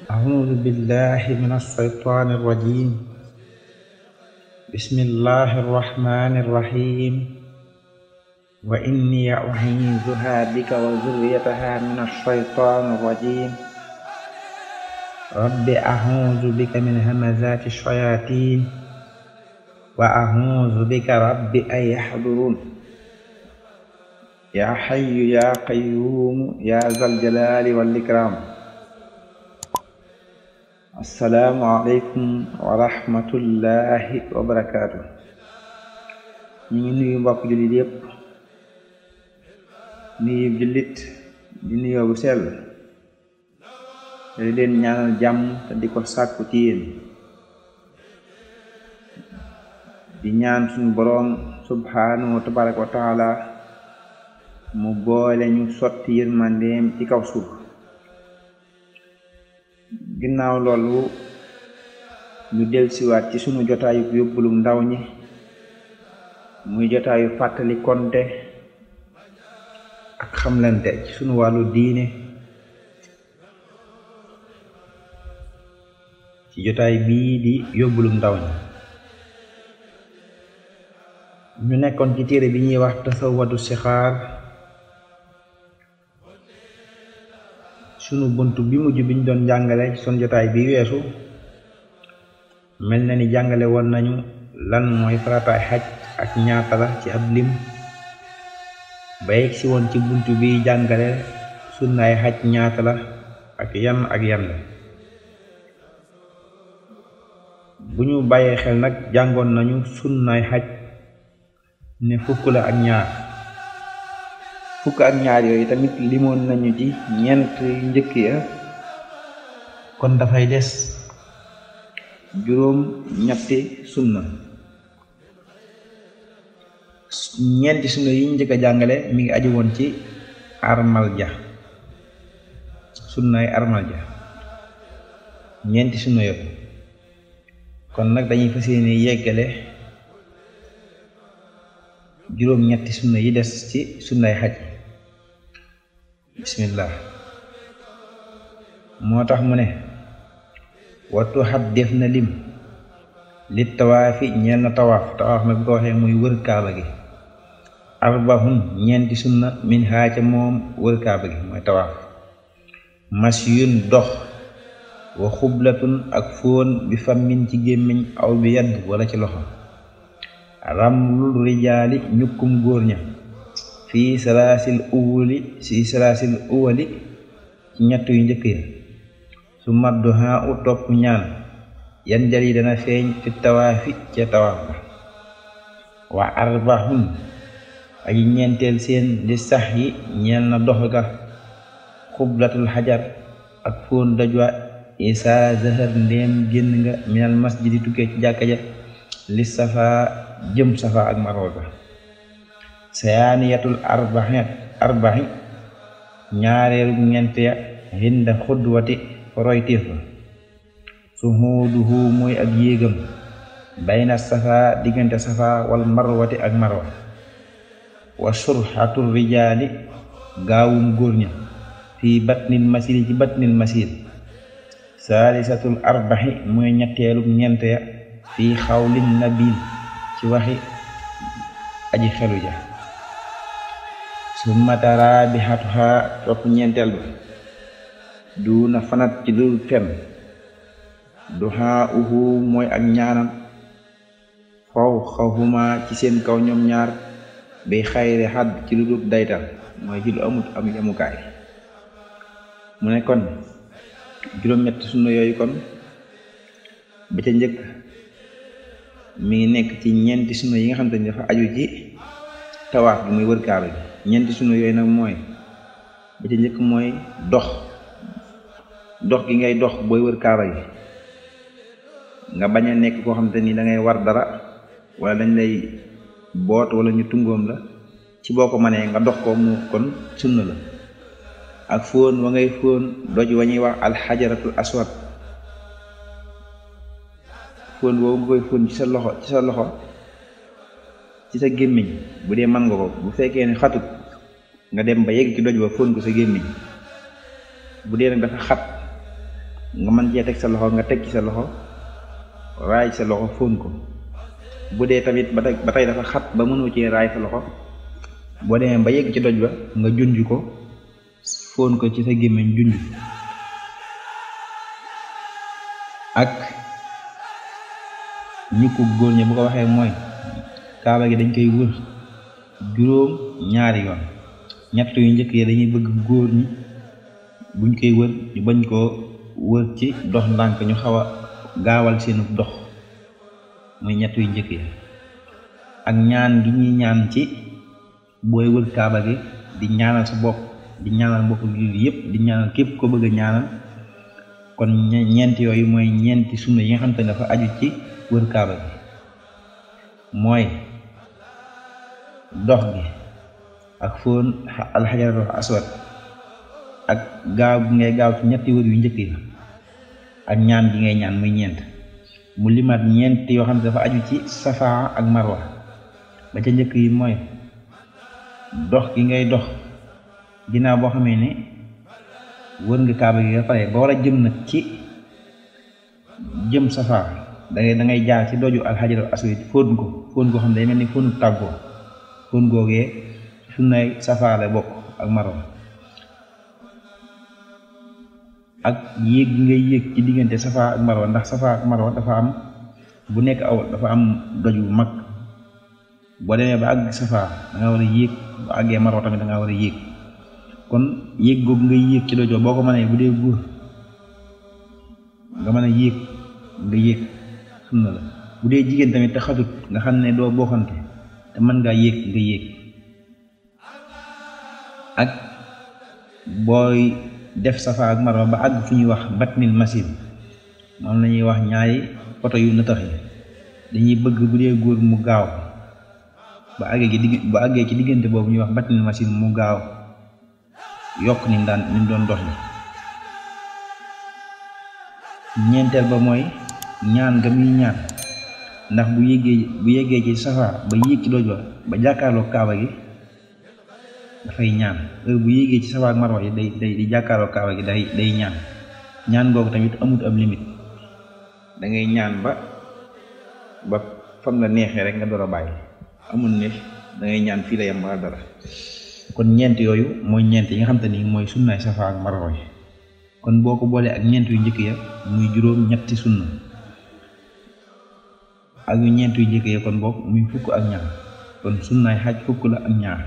أعوذ بالله من الشيطان الرجيم بسم الله الرحمن الرحيم وإني أعيذها بك وذريتها من الشيطان الرجيم رب أعوذ بك من همزات الشياطين وأعوذ بك رب أن يحضرون يا حي يا قيوم يا ذا الجلال والإكرام assalaamu aleykum wa rahmatullahi wa barakaatu ñu ngi nuyu mbokk jullit yépp nuyu jullit di nuyoo bu sell te di leen ñaanal jàmm te di ko sàkku ci yéen di ñaan suñu boroom subhaanahu wa tabaraka wa taala mu boole ñu sotti yërmandeem ci kaw suuf ginnaaw loolu ñu delsiwaat ci sunu jotaayu yóbbulu ndaw ñi muy jotaayu fàttali konte ak xamlante ci sunu wàllu diine ci jotaay bii di yóbbulu ndaw ñi ñu nekkoon ci téere bi ñuy wax tasawwadu sixaar sunu bunt bi mujj biñ doon jàngale ci sunu jotaay bi weesu mel na ni jàngale woon nañu lan mooy farataay xaj ak ñaata la ci ab lim ba yegg si woon ci bunt bi jàngale sunnaay xaj ñaata la ak yan ak yan la bu ñu bàyyee xel nag jàngoon nañu sunnaay xaj ne fukk la ak ñaar fukk ak ñaar yooyu tamit limoon nañu ci ñeent njëkk ya kon dafay des juróom ñetti sunna ñeenti sunna yi njëkk a jàngale mi ngi aju woon ci armal ja sunnaay armal ja ñeenti sunna yëpp kon nag dañuy fas yéene yeggale juróom ñetti sunna yi des ci sunnay xaj bismillah moo tax mu ne wattu xat def na lim li tawaafi ñeel na tawaaf tawaaf nag ko waxee muy wër kaaba gi arbahun ñeenti sunna min xaaca moom wër kaaba gi mooy tawaaf masyun dox wa xublatun ak fóon bi fammin ci gémmiñ aw bi yadd wala ci loxo ramlul rijaali ñukkum góor ña fii salaasil uwali si salaasil uwali ci ñett yu njëkk ya su maddu haa u topp ñaan yan jali dana feeñ fi tawaafi ca tawaaf ba wa arbahun aji ñeenteel seen di sax yi ñeel na dox ga xublatul xajar ak fóon dajwa isaa zahar ndéem génn nga minal masjidi tukkee ci jàkka ja li safa jëm safa ak marwa ga sayaaniyatul arbaxi arbaxi ñaareelu ñeent ya hinda xudwati foroytiif ba suhuuduhu mooy ak yéegam bayna safa diggante safa wal marwati ak marwa wa surxatul rijaali gaawum góor ña fii batnil masiri ci batnil masir saalisatul arbaxi mooy ñetteelu ñeent ya fii xawlin nabil ci waxi aji xelu ja summa tarabihatuha topp ñeenteel ba duna fanat ci dul fen duha uhu mooy ak ñaanam faw xawhuma ci seen kaw ñoom ñaar bi xayri xadd ci lu dul daytal mooy ci lu amut am yamukaay mu ne kon juróom-ñett sunna yooyu kon ba ca njëkk mi ngi nekk ci ñeenti sunna yi nga xam te ni dafa aju ci tawaaf bi muy wër kaaba bi ñeenti sunna yooyu nag mooy ba ca njëkk mooy dox dox gi ngay dox booy wër kaaba gi nga bañ a nekk koo xam te ni da ngay war dara wala dañ lay boot wala ñu tungoom la ci boo ko mënee nga dox ko mu kon sunna la ak fóon wa ngay fóon doj wa ñuy wax alxajaratul aswad fóon boobu nga koy fóon ci sa loxo ci sa loxo ci sa gémmiñ bu dee mën nga ko bu fekkee ne xatut nga dem ba yegg ci doj ba fóon ko sa gémmiñ bu dee nag dafa xat nga mën cee teg sa loxo nga teg ci sa loxo raay sa loxo fóon ko bu dee tamit ba tey ba tey dafa xat ba mënoo cee raay sa loxo boo demee ba yegg ci doj ba nga junj ko fóon ko ci sa gémmiñ junj ak ñi ko góor ñi bu ko waxee mooy kaaba gi dañ koy wër juróom ñaari yoon ñett yu njëkk yi dañuy bëgg góor ñi buñ koy wër ñu bañ koo wër ci dox ndànk ñu xaw a gaawal seenu dox muy ñett yu njëkk yi ak ñaan gi ñuy ñaan ci booy wër kaaba gi di ñaanal sa bopp di ñaanal mbokk jullit yépp di ñaanal képp ko bëgg a ñaanal kon ñeenti yooyu mooy ñeenti sunna yi nga xam te ne dafa aju ci wër kaaba gi mooy dox gi ak fóon alxajarul aswad ak gaaw gi ngay gaaw ci ñetti wër yu njëkk yi ak ñaan gi ngay ñaan muy ñeent mu limaat ñeent yoo xam ne dafa aju ci safaa ak marwa ba ca njëkk yi mooy dox gi ngay dox ginnaaw boo xamee ne wër nga kaaba gi nga pare ba war a jëm nag ci jëm safaa da ngay da ngay jaar ci doju alxajarul aswad fóon ko fóon koo xam ne day mel ni fóonu tàggoo fóon googee sunnay safaa la bokk ak marwa ak yéeg gi ngay yéeg ci diggante safa ak marwa ndax safa ak marwa dafa am bu nekk aw dafa am doj bu mag boo demee ba àgg safa da nga war a yéeg bu àggee marwa tamit da nga war a yéeg kon yéeg googu ngay yéeg ci dojoo boo ko mënee bu dee góor nga mën a yéeg nga yéeg sunna la bu dee jigéen tamit te xatut nga xam ne doo bokkante te mën ngaa yéeg nga yéeg ak booy def safa ak marwa ba àgg fu ñuy wax batnil masin moom la ñuy wax ñaari poto yu nëtax yi dañuy bëgg bu dee góor mu gaaw ba àggee ci digg ba àggee ci diggante boobu ñuy wax batnil masin mu gaaw yokk ni mu daan ni mu doon dox yi ñeenteel ba mooy ñaan nga muy ñaan ndax bu yéggee bu yeggee ci safa ba yéeg ci doj ba ba jàkkaarloo kaaba gi dafay ñaan heure bu yéegee ci safa ak marwa yi day day di jàkkaarloo kaaba gi day day ñaan ñaan googu tamit amut ab limite da ngay ñaan ba ba fam la neexee rek nga door a bàyyi amul ne da ngay ñaan fii la yem wala dara kon ñeent yooyu mooy ñeent yi nga xam te ni mooy sunnaay safa ak marwa yi kon boo ko boolee ak ñeent yu njëkk ya muy juróom ñetti sunna ak yu ñeent yu njëkk ya kon boog muy fukk ak ñaar kon sunnaay xaj fukk la ak ñaar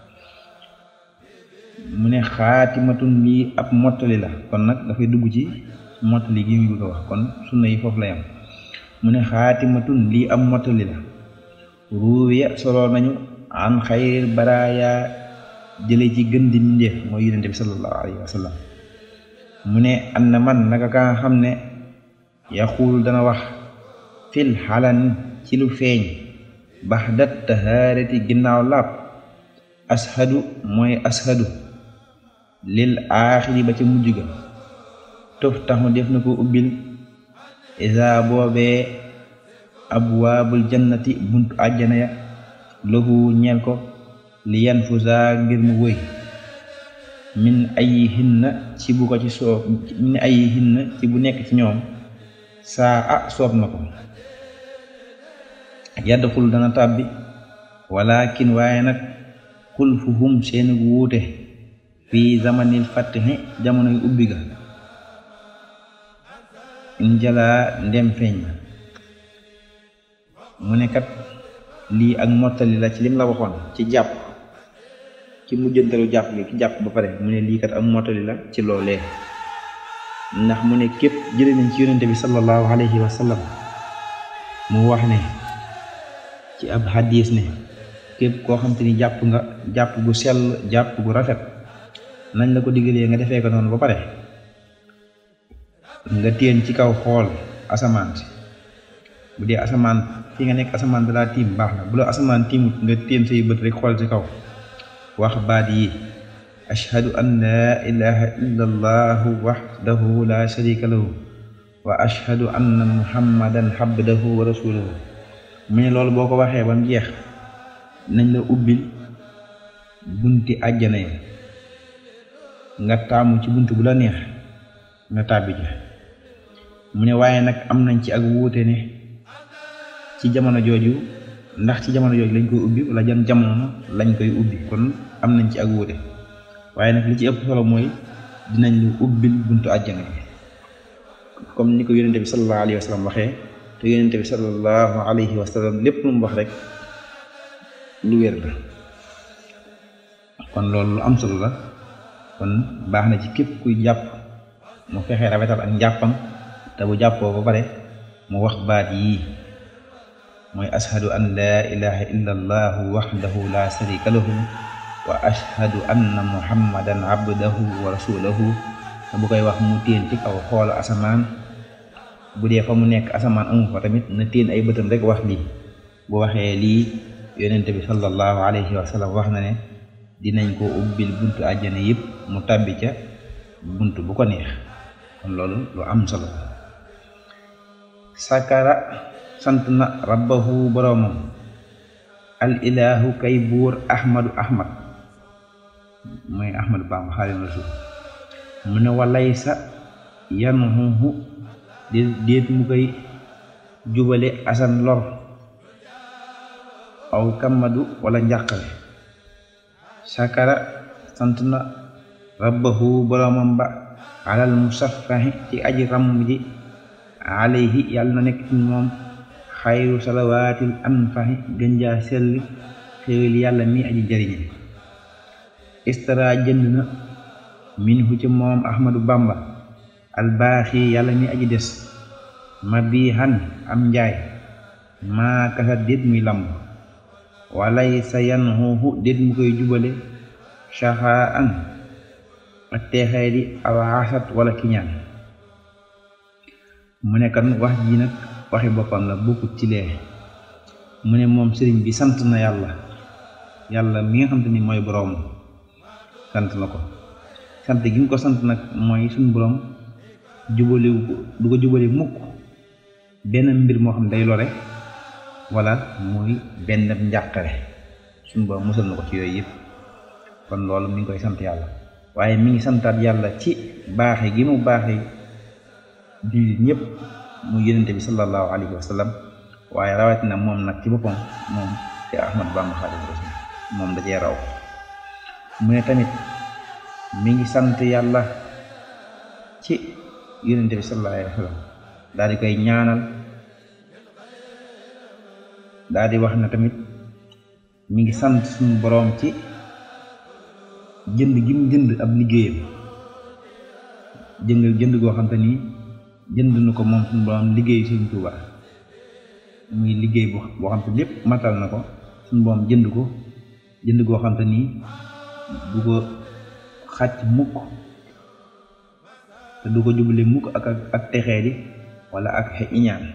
mu ne xaatimatun lii ab mottali la kon nag dafay dugg ci mottali gi muy bëgg a wax kon sunna yi foofu la yam mu ne xaatimatun lii ab mottali la ruuya solo nañu an xayril baraaya jële ci gën di mbindeef mooy yonente bi sallallahu alayhi wa sallam mu ne an na man naka ka nga xam ne yaxuul dana wax fil xalan ci lu feeñ baxdat tahaarati ginnaaw laab ashadu mooy ashadu lil aaxiri ba ca mujj ga tof taxu def na ko ubbil isa boobee abwaabul jannati buntu àjjana ya lahu ñeel ko li yan fusa ngir mu wëy min ayi hinna ci bu ko ci soob min ayi hinna ci bu nekk ci ñoom saa a soob na ko yadxul dana tàbbi walakin waaye nag xulfuhum seeni wuute fii zamanil fatihi jamonoy ubbi ga injalaa ndem feeñ na mu ne kat lii ak mottali la ci lim la waxoon ci jàpp ci mujjantalu jàpp gi ki jàpp ba pare mu ne lii kat ak mottali la ci loolee ndax mu ne képp jële nañ ci yonente bi sallallahu alayhi wa sallam mu wax ne ci ab hadis ne képp koo xam te ni jàpp nga jàpp gu sell jàpp gu rafet nañ la ko diggalee nga defee ko noonu ba pare nga téen ci kaw xool asamaan si bu dee asamaan fi nga nekk asamaan dalaa tiim baax na bu la asamaan tiimut nga téen say bët rek xool ci kaw wax baat yi ashhadu an laa ilaha illa allahu waxdahu la sharika lahu wa ashhadu anna muhammadan abdahu wa rasuluhu mu ne loolu boo ko waxee ba mu jeex nañ la ubbil bunti àjjana yi nga taamu ci bunt bu la neex nga tàbbi ja mu ne waaye nag am nañ ci ak wuute ne ci jamono jooju ndax ci jamono jooju lañ koy ubbi wala jan jamono lañ koy ubbi kon am nañ ci ak wuute waaye nag li ci ëpp solo mooy dinañ lu ubbil buntu àjjana comme ni ko yonente bi sallallahu alayhi wa sallam waxee te yonente bi sallallahu alayhi wa sallam lépp lu mu wax rek lu wér la kon loolu lu am solo la kon baax na ci képp kuy jàpp mu fexe rafetal ak njàppam te bu jàppoo ba pare mu wax baat yii mooy ashhadu an laa ilaha illa allahu waxdahu la sharika lahu wa ashhadu anna muhammadan abdahu wa rasuluhu te bu koy wax mu téen ci kaw xool asamaan bu dee fa mu nekk asamaan amu fa tamit na téen ay bëtam rek wax lii bu waxee lii yonente bi sallallahu alayhi wa sallam wax na ne dinañ ko ubbil buntu àjjana yëpp mu tàbbi ca buntu bu ko neex kon loolu lu am solo sakara sant na rabbahu boroomam al ilahu kay buur ahmadu ahmad mooy ahmadu bamba xaadimu rasul mu ne walaysa yanhuhu déet mu koy jubale asan lor aw kamadu wala njàqare sakara sant na rabbahu boroomam ba alal musaffahi ci aji ramm ji alayhi yàlla na nekk ci moom xayru salawaatil anfahi gënjaa sell xéwal yàlla mi aji jariñe istara jënd na minhu ci moom ahmadu bamba albaaxi yàlla mi aji des ma bii xan am njaay maa kasa déet muy lamb walay sa yan xuuxu déet mu koy jubale saxaa an ak teexee di awaasat wala kiñaan mu ne kan wax ji nag waxi boppam la bokkut ci lee mu ne moom sëriñ bi sant na yàlla yàlla mi nga xam te ni mooy boroom sant na ko sant gi nga ko sant nag mooy suñu boroom jubale du ko jubale mukk benn mbir moo xam day lore wala muy benn njàqare suñu boroom musal na ko ci yooyu yëpp kon loolu mi ngi koy sant yàlla waaye mi ngi santaat yàlla ci baaxe gi mu baaxe jullit ñëpp mu yonente bi sallallahu alayhi wa sallam waaye rawatina moom nag ci boppam moom ci Ahmad Bamba Xaadimu Rasuul moom da cee raw mu ne tamit mi ngi sant yàlla ci yonente bi sallallahu alayhi wa sallam daal di koy ñaanal daal di wax na tamit mi ngi sant suñu boroom ci jënd gi mu jënd ab liggéeyam jënd jënd goo xam te ni jënd na ko moom suñu boroom liggéey Sëriñ Tuuba muy liggéey boo boo xam te lépp matal na ko suñu boroom jënd ko jënd goo xam te nii du ko xàcc mukk te du ko jubale mukk ak ak texee di wala ak xe iñaan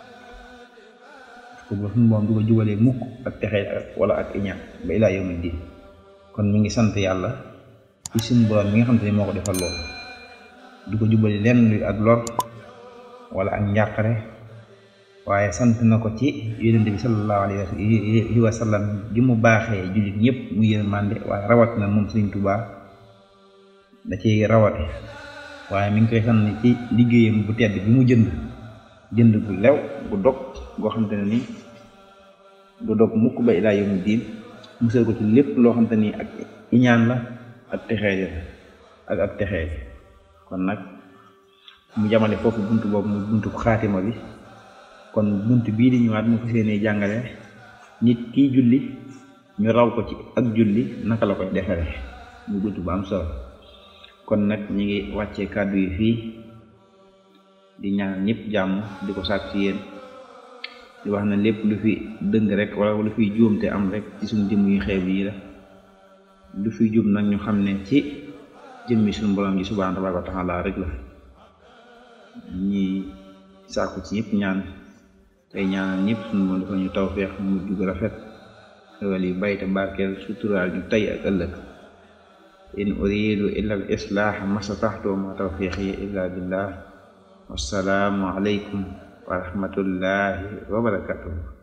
ko ba suñu boroom du ko jubalee mukk ak texee wala ak iñaan ba ilaa yawmi diin kon mi ngi sant yàlla ci suñu boroom mi nga xam te ni moo ko defal loolu du ko jubale lenn luy ak lor wala ak njàqare waaye sant na ko ci yonent bi sallallahu alayhi wa sallam gi mu baaxee jullit ñëpp mu yërmande waaye rawat na moom Sëriñ Tuubaa da ci rawate waaye mi ngi koy sant ci liggéeyam bu tedd bi mu jënd jënd gu lew gu dog goo xam te ne ni du dog mukk ba ilaa yawmi diin musal ko ci lépp loo xam te ni ak iñaan la ak texee ak ak texee kon nag mu jamale foofu bunt boobu mu buntu xaatima bi kon bunt bii di ñëwaat mu fas yéene jàngale nit kiy julli ñu raw ko ci ak julli naka la koy defere mu bunt bu am solo kon nag ñi ngi wàccee kàddu yi fii di ñaan ñëpp jàmm di ko sàkk ci yéen di wax na lépp lu fi dëng rek wala lu fiy juumte am rek ci suñu jëmm yu xeeb yi la lu fiy juum nag ñu xam ne ci jëmmi suñu borom ji subhaanahu tabaaraka wa taala rek la ñi sàkku ci ñëpp ñaan tey ñaanal ñëpp suñu moom dafa ñu tawfeex mu jug rafet xewal yi bayte barkeel suturaal ñu tey ak ëllëg in uridu illa al islaax masataxtu ma tawfiqi illa billah wassalaamu aleykum wa rahmatullahi wa barakatuh